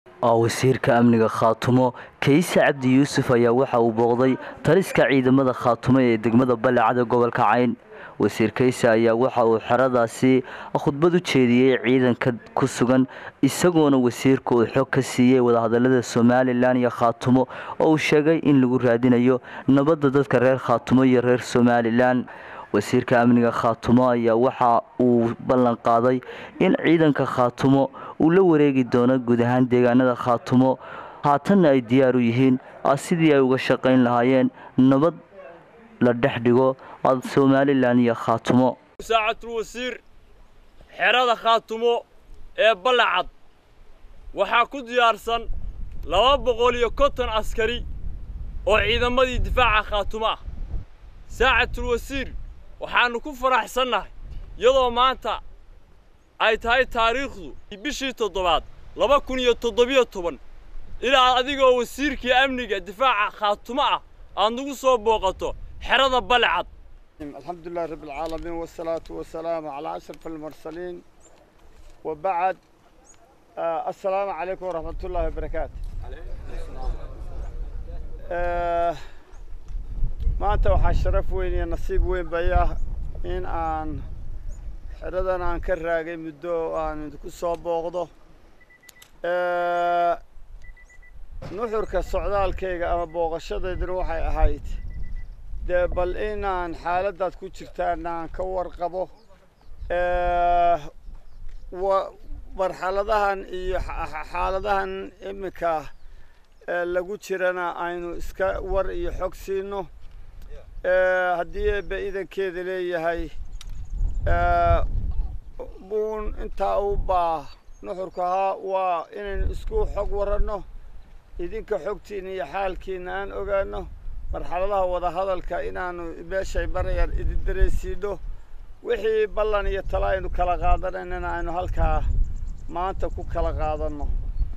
wasiirka amniga khaatumo kayse cabdi yuusuf ayaa waxa uu booqday taliska ciidamada khaatumo ee degmada balecada gobolka cayn wasiir kayse ayaa waxa uu xeradaasi khudbad u jeediyey ciidanka ku sugan isagoona wasiirka uu xog ka siiyey wadahadalada somalilan iyo khaatumo oo uu sheegay in lagu raadinayo nabadda dadka reer khaatumo iyo reer somalilan wasiirka amniga khaatumo ayaa waxa uu ballan qaaday in ciidanka khaatumo uu la wareegi doono guud ahaan deegaanada khaatumo haatanna ay diyaar u yihiin sidii ay uga shaqayn lahaayeen nabad la dhex dhigo somalilan iyo khaatumo saacatul wasiir xerada khaatumo ee ballacad waxaa ku diyaarsan laba boqol iyo konton askari oo ciidamadii difaaca khaatumo ah saacatul wasiir waxaannu ku faraxsannahay iyadoo maanta ay tahay taariikhdu bishii toddobaad laba kun iyo toddobiyo toban ilaa adigoo wasiirkii amniga difaaca khaatumo ah aad nagu soo booqato xerada balcad الحمد لله رب العالمين والصلاة والسلام على أشرف المرسلين وبعد آه السلام عليكم ورحمة الله وبركاته آه ما أنت وحا شرف وين يا نصيب وين بياه إن أن حردان أن كراغي مدو أن كسو بوغدو آه نحرك السعودال كيغا أما بوغشادة waxay ahayd dee bal inaan xaaladdaad ku jirtaan aan ka warqabo marxaladahan iyo xaaladahan iminka lagu jirana aynu iska war iyo xog siino haddii eebbe idankeeda leeyahay buun intaa u baa nuxurka ahaa waa inaynu isku xog waranno idinka xogtiina iyo xaalkiina aan ogaano marxaladaha wadahadalka inaanu meeshay marayaan idin dareysiino wixii ballan iyo tala aynu kala qaadanaynana aynu halkaa maanta ku kala qaadanno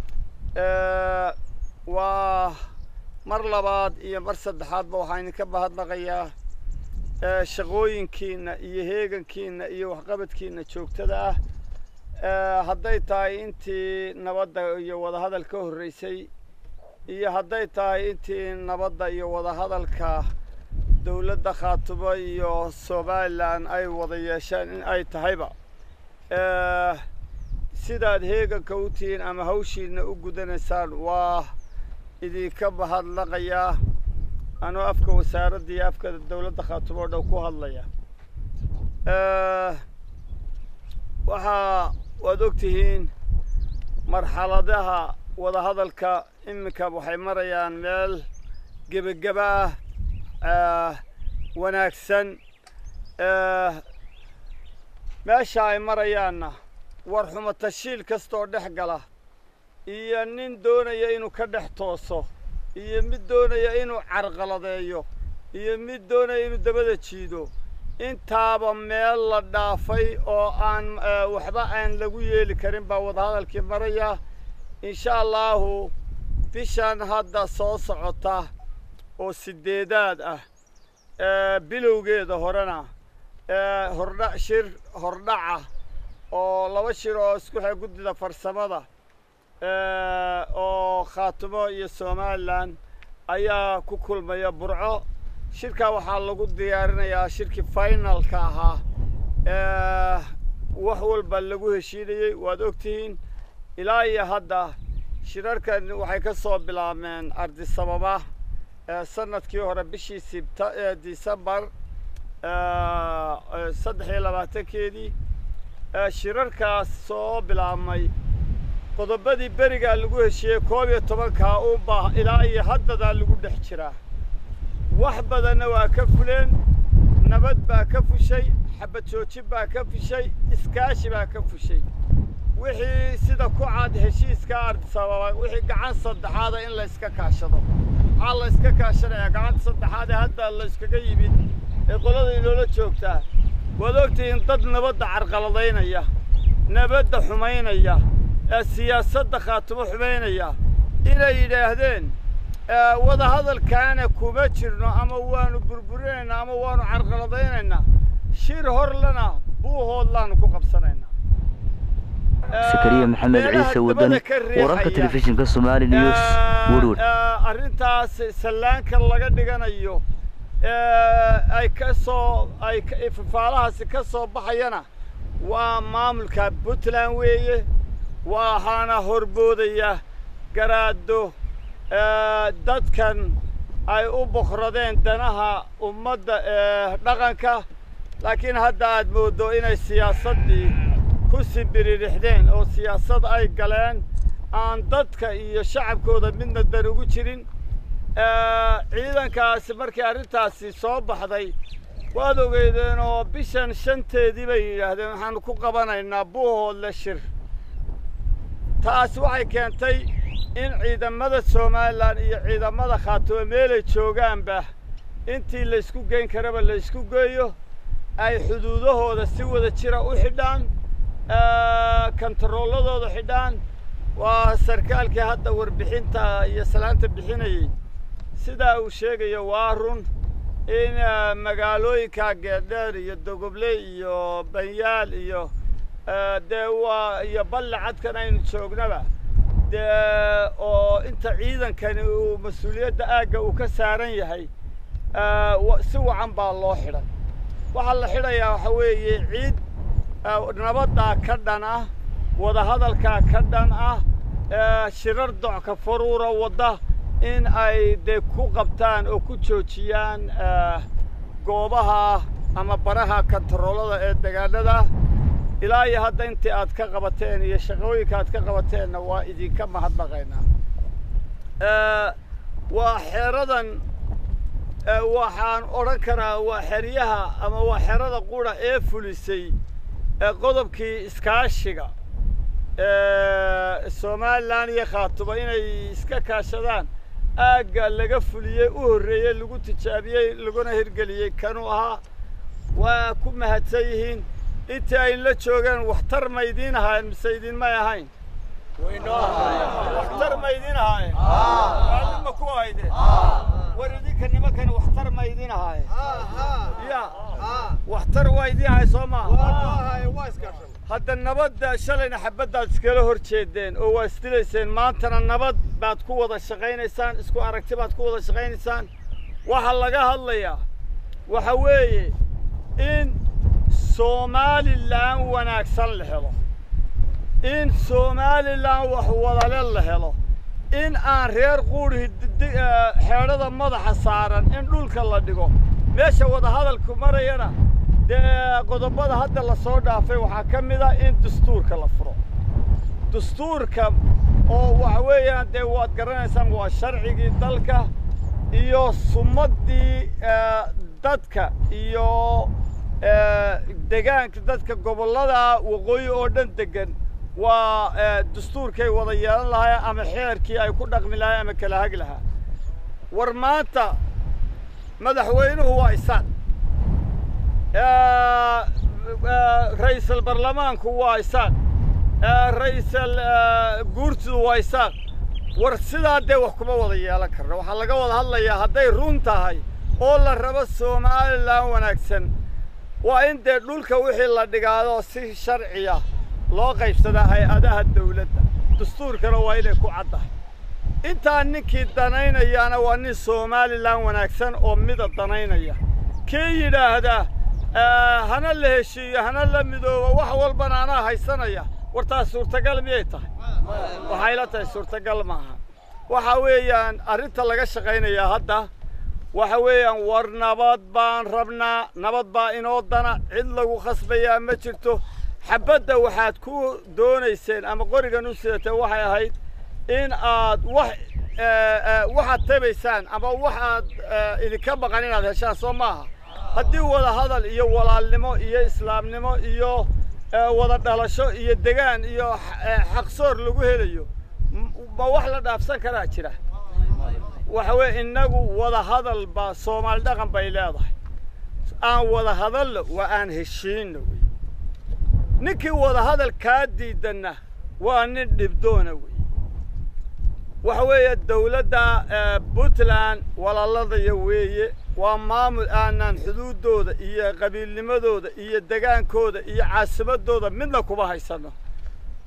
waa mar labaad iyo mar saddexaadba waxaan idinka mahadnaqayaa shaqooyinkiina iyo heegankiina iyo waxqabadkiina joogtada ah hadday tahay intii nabadda iyo wadahadal ka horreysay iyo hadday tahay intii nabadda iyo wadahadalka dowladda khaatumo iyo somalilan ay wada yeesheen in ay tahayba sidaad heeganka u tihiin ama hawshiina u gudanaysaan waa idinka mahadnaqayaa anoo afka wasaaradda iyo afka dowladda khaatumo o dhan ku hadlaya waxaa waad og tihiin marxaladaha wadahadalka iminka waxay marayaan meel gebageba ah wanaagsan meesha ay marayaanna war xumo tashiil kastooo dhex gala iyo nin doonaya inuu ka dhex tooso iyo mid doonaya inuu carqaladeeyo iyo mid doonaya inuu dabada jiido intaaba meel la dhaafay oo aan waxba aan lagu yeeli karin baa wadahadalkii maraya insha allahu bishan hadda soo socota oo sideedaad ah bilowgeeda horena hordha shir hordhaca oo laba shir oo isku xe guddida farsamada oo khaatumo iyo somalilan ayaa ku kulmaya burco shirkaa waxaa lagu diyaarinayaa shirkii finalka ahaa wax walba lagu heshiinayey waad ogtihiin ilaa iyo hadda shirarkan waxay ka soo bilaabmeen ardisababa sanadkii hore bishii sibta decembar saddex iyo labaatankeedii shirarkaas soo bilaabmay qodobadii berigaa lagu heshiiyey koob iyo tobankaa unbaa ilaa iyo haddadaa lagu dhex jiraa wax badanna waa ka fuleen nabad baa ka fushay xabad joojin baa ka fushay iskaashi baa ka fushay wixii sida ku cad heshiiska ardisababa wixii gacan saddexaada in layska kaashado maxaa la yska kaashanayaa gacanta saddexaad ee hadda la yskaga yimid ee qolada inoola joogtaa waad ogtihiin dad nabadda carqaladaynaya nabadda xumaynaya ee siyaasadda khaatumo xumaynaya inay yidhaahdeen wadahadalkaana kuma jirno ama waanu burburinaynaa ama waanu carqaladaynaynaa shir horlana buuhoodlaanu ku qabsanaynaa sakariya maxamed ciise wadan wararka telefishinka somali news werwer arrintaas sallaanka laga dhiganayo ay ka soo ay fafaalahaasi ka soo baxayana waa maamulka puntland weeye waxaana horboodaya garaado dadkan ay u boqradeen danaha ummadda ee dhaqanka laakiin hadda aad mooddo inay siyaasaddii ku sibiririxdeen oo siyaasad ay galeen aan dadka iyo shacabkooda midna dan ugu jirin ciidankaasi markii arrintaasi soo baxday waad ogeydeen oo bishan shanteedii bay yidhaahdeen waxaanu ku qabanaynaa buuhoodle shir taasi waxay keentay in ciidamada somalilan iyo ciidamada khaatumo meelay joogaanba intii laysku geyn karaba laysku geeyo ay xuduudahooda si wada jira u xidhaan kontarooladooda xidhaan waa sarkaalkii hadda warbixinta iyo salaanta bixinayey sidaa uu sheegayo waa run in magaalooyinka geedheer iyo dogobley iyo banyaal iyo dee waa iyo balle cadkan aynu joognaba dee oo inta ciidankani uu mas-uuliyadda aagga uu ka saaran yahay si wacan baa loo xidhay waxaa la xidhayaa waxa weeye ciid nabaddaa ka dhan ah wadahadalkaa ka dhan ah shirar docka faruura wadda in ay dee ku qabtaan oo ku joojiyaan goobaha ama baraha kontaroolada ee degaanada ilaa iyo hadda intii aad ka qabateen iyo shaqooyinka aad ka qabateenna waa idinka mahadnaqaynaa waa xeeradan waxaan odhan karaa waa xeryaha ama waa xerada qura ee fulisay qodobkii iskaashiga somalilan iyo khaatumo inay iska kaashadaan aagga laga fuliyey u horreeyey lagu tijaabiyey laguna hirgeliyey kanuu ahaa waa ku mahadsan yihiin intii ayn la joogeen waxtar ma idiin ahaayeen mise idinmay ahayn waxtar ma idiin ahaayeen raalli ma ku ahaydeen war idinka nimankan waxtar ma idiin ahaayeen ya waxtar waa idiin ahay soo maaha hadda nabadda shalayna xabaddaad iskala hor jeedeen oo waa isdilayseen maantana nabad baad ku wada shaqaynaysaan isku aragti baad ku wada shaqaynaysaan waxaa laga hadlayaa waxa weeye in somalilan wanaagsan la helo in somalilan wax wadale la helo in aan reer quudhi xeedhada madaxa saaran in dhulka la dhigo meesha wadahadalku marayana dee qodobada hadda la soo dhaafay waxaa ka mid ah in dastuurka la furo dastuurka oo waxa weeyaan dee waad garanaysaan waa sharcigii dalka iyo sumaddii dadka iyo degaanka dadka gobollada waqooyi oo dhan degan waa dastuurkay wada yeelan lahaayeen ama xeerkii ay ku dhaqmi lahayen ama kala hagi lahaa war maanta madaxweynuhu waa isaan ra'iisul baarlamaanku waa isaan ra'iisul guurtidu waa isaan war sidaa dee wax kuma wada yeelan karno waxaa laga wada hadlayaa hadday run tahay oo la rabo somalilan wanaagsan waa in dee dhulka wixii la dhigaado si sharciya loo qaybsadaa hay-adaha dawladda dastuurkana waa inay ku caddahay intaa ninkii danaynayaana waa nin somalilan wanaagsan oo mida danaynaya kii yidhaahda hana la heshiiyo hana la midoobo wax walbana anaa haysanaya wartaas suurtagal miyay tahay waxay la tahay suurtagal maaha waxa weeyaan arrinta laga shaqaynayaa hadda waxa weeyaan war nabad baan rabnaa nabad baa inoo dana cid lagu khasbayaa ma jirto xabadda waxaad ku doonayseen ama qorigan u sidatee waxay ahayd in aad wax waxaad tabaysaan ama waxaad idinka maqan inaad heshaan soo maaha haddii wada hadal iyo walaalnimo iyo islaamnimo iyo wada dhalasho iyo degaan iyo xaqsoor lagu helayo ma wax la dhaafsan karaa jira waxa weeye innagu wada hadal baa soomaali dhaqan bay leedahay aan wada hadalno waa aan heshiinno wey ninkii wada hadal kaa diidanna waa nin dhibdoona wey waxa weeye dawladda puntland walaaladaya weeye waa maamul aanan xuduuddooda iyo qabiilnimadooda iyo degaankooda iyo caasimadooda midna kuma haysanno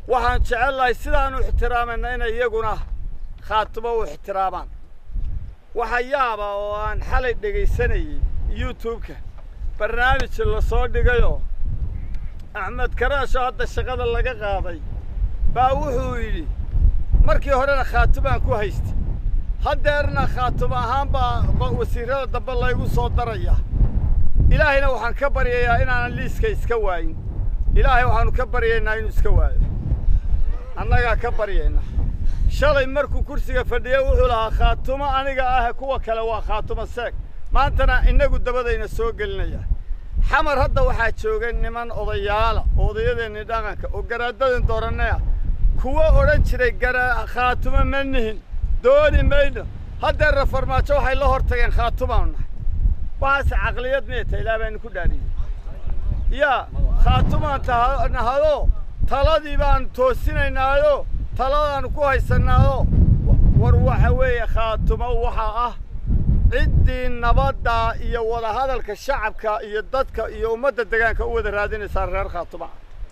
waxaan jecelnahay sidaanu ixtiraamayna inay iyaguna khaatumo u ixtiraamaan waxa yaaba oo aan xalay dhegaysanayey youtube-ka barnaamij la soo dhigayoo axmed karaasho hadda shaqada laga qaaday baa wuxuu yidhi markii horena khaatumaan ku haystay haddeerna khaatumo ahaan baa wasiirrada dambe laygu soo daraya ilaahayna waxaan ka baryayaa inaanan liiska iska waayin ilaahay waxaannu ka baryaynaa inuu iska waayo annagaa ka baryayna shalay markuu kursiga fadhiyey wuxuu lahaa khaatumo aniga ah kuwa kale waa khaatumo seeg maantana innagu dabadayna soo gelinaya xamar hadda waxaa jooga niman odayaala oo odayadeennii dhaqanka oo garaadadin dooranaya kuwo odhan jiray gara khaatumo ma nihin dooni mayno haddeerna farmaajo waxay la hor tageen khaatumaanu nahay waxaase caqliyad meeta ilaa baanu ku dhaariyey yaa khaatumaan nahado taladii baanu toosinaynaayo taladaannu ku haysanaado war waxa weeye khaatumo waxaa ah ciddii nabadda iyo wadahadalka shacabka iyo dadka iyo ummadda degaanka u wada raadinaysaa reer khaatuma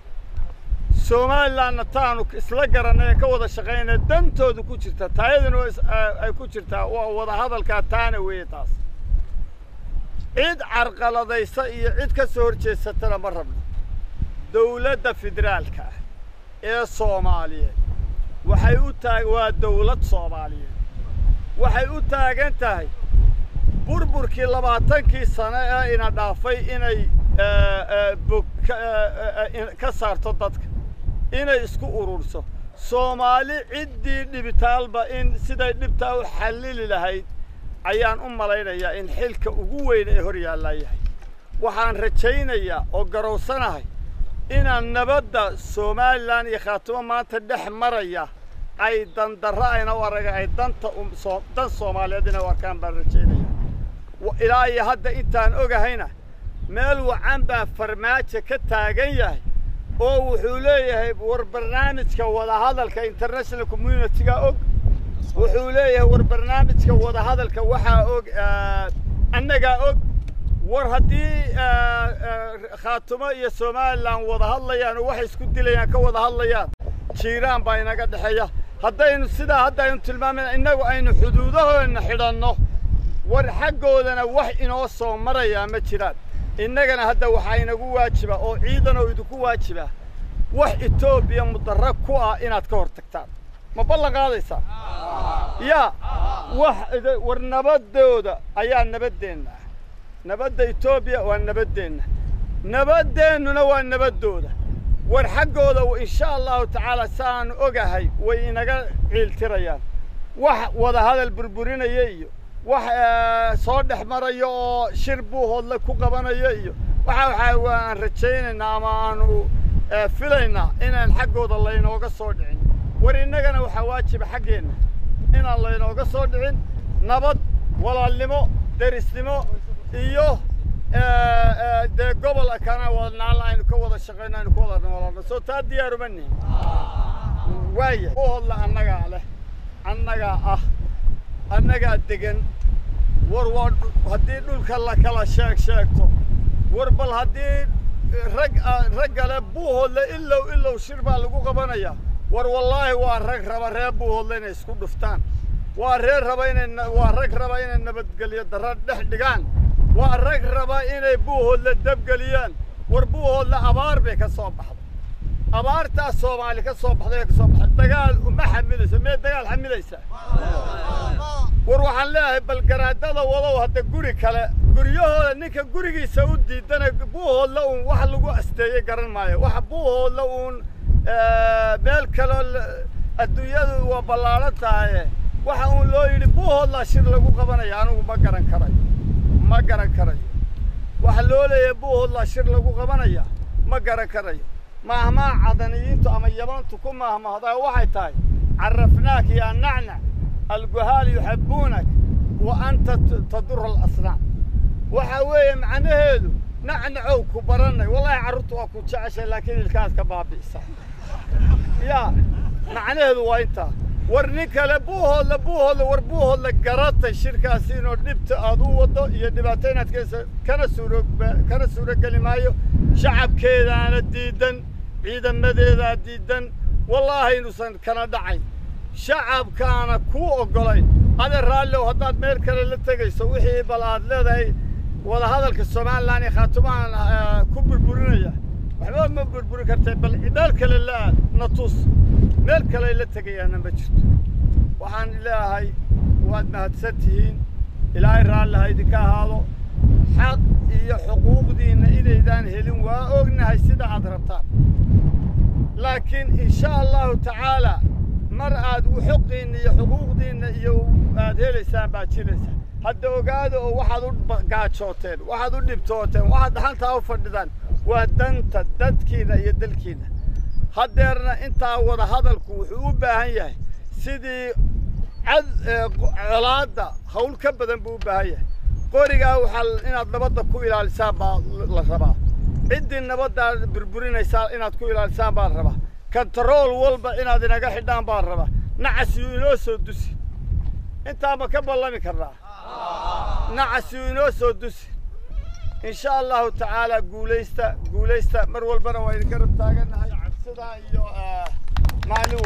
somalilanna taanu isla garanay ee ka wada shaqaynaya dantoodu ku jirta taayaduna ay ku jirtaa waa wadahadalkaa taana weeye taas cid carqaladaysa iyo cid ka soo horjeesatana ma rabno dawladda federaalka ah ee soomaaliyeed waxay u taag waa dawlad soomaaliyeed waxay u taagan tahay burburkii labaatankii sano ee ina dhaafay inay bog ka saarto dadka inay isku ururso soomaali ciddii dhibitaalba in siday dhibtaa u xallili lahayd ayaan u malaynayaa in xilka ugu weyn ee hor yaallaa yahay waxaan rajaynayaa oo garowsanahay inaan nabadda somalilan iyo khaatumo maanta dhex maraya ay dandarro ayna u araga ay danta dan soomaaliyeed inay u arkaan baan rajaynaya ilaa iyo hadda intaan ogahayna meel wacan baa farmaajo ka taagan yahay oo wuxuu leeyahay war barnaamijka wadahadalka international community-ga og wuxuu leeyahay war barnaamijka wadahadalka waxaa og annagaa og war haddii khaatumo iyo somalilan wada hadlayaan oo waxay isku dilayaan ka wada hadlayaan jiiraan baa inaga dhexeeya haddaynu sidaa hadda aynu tilmaamayna innagu aynu xuduudahoodna xidhanno war xaggoodana wax inoo soo marayaa ma jiraan innagana hadda waxaa inagu waajiba oo ciidanoo idinku waajiba wax etoobiya mudarra ku ah inaad ka hor tagtaan ma ballan qaadaysaa yaa wax war nabaddooda ayaa nabaddeenna ah nabadda etoobiya waa nabaddeenna nabadeennuna waa nabaddooda war xaggooda insha allahu tacaala saaanu ogahay way inaga ciiltirayaan wax wadahadal burburinaya iyo wax soo dhex maraya oo shir buuhoodle ku qabanaya iyo waxa waxaa waan rajaynaynaa ama aanu filaynaa inaan xaggooda laynooga soo dhicin war innagana waxaa waajiba xaggeenna inaan laynooga soo dhicin nabad walaalnimo derisnimo iyo dee gobol kana wada naalla aynu ka wada shaqayno aynu ka wada noolaano soo taa diyaaruma nihin waaya buuhoodle annagaa leh annagaa ah annagaa degan war waa haddii dhulka la kala sheeg sheegto war bal haddii rag raggale buuhoodle ilow ilow shir baa lagu qabanayaa war wallaahi waa rag raba reer buuhoodle inay isku dhuftaan waa reer raba inay waa rag raba inay nabadgelyo darra dhex dhigaan waa rag raba inay buuhoodle dabgeliyaan war buuhoodle abaar bay ka soo baxday abaartaas soomaali ka soo baxday ka soo baxday dagaal ma xamilaysa mee dagaal xamilaysaa war waxaan leeyahay bal garaadada wadow hadda guri kale guryahooda ninka gurigiisa u diidana buuhoodla uun wax lagu asteeyey garan maayo waxa buuhoodla uun meel kaloo adduunyadu waa ballaaran tahaye waxa uun loo yidhi buuhoodlaa shir lagu qabanaya anigu ma garan karayo ma garan karayo waxa loo leeyahay buuhoodlaa shir lagu qabanaya ma garan karayo maahmaa cadaniyiintu ama yabantu ku maahmaahdaa waxay tahay carafnaak yaa nacnac alguhaal yuxabbuunak wa anta tadura alasnaan waxaa weeye macnaheedu nacnacow ku barannay wallahi carruurtu waa ku jeceshay laakiin ilkaad ka baabi'isa yaa macnaheedu waa intaa war nin kale buuhoodla buuhoodla war buuhoodla garatay shirkaasi inuu dhibta aad u waddo iyo dhibaato inaad keensa kana suuro kana suurogeli maayo shacabkeedaana diidan ciidamadeedaa diidan wallaahi inuusan kana dhacayn shacabkaana kuu oggolayn ade raallow haddaad meel kale la tegayso wixii bal aad leedahay wadahadalka somalilan iyo khaatumahan ku burburinaya waxba ma burburin kartay bal meel kale la na tus meel kale la tegayaana ma jirto waxaan leeyahay waad mahadsan tihiin ilaahay raalli ha idinka ahaado xaq iyo xuquuqdiinna inaydaan helin waa ognahay sida aad rabtaan laakiin insha allahu tacaala mar aad xuqiinna iyo xuquuqdiinna iyo aad helaysaan baad jiraysaa hadda ogaada oo waxaad u gaajooteen waxaad u dhibtooteen waxaad dhaxantaa u fadhidaan waa danta dadkiinna iyo dalkiinna haddeerna intaa wada hadalku wuxuu u baahan yahay sidii cad colaadda hawl ka badan buu u baahan yahay qorigaa waxaa inaad nabadda ku ilaalisaan baa la rabaa ciddii nabaddaa burburinaysaa inaad ku ilaalisaan baan rabaa kantarool walba inaad inaga xidhaan baan rabaa nacasiyuu inoo soo dusi intaa ma ka ballami karnaa nacasiyuu inoo soo dusi insha allahu tacaala guulaysta guulaysta mar walbana waa idinka rab taagannahay sidaa iyo maalin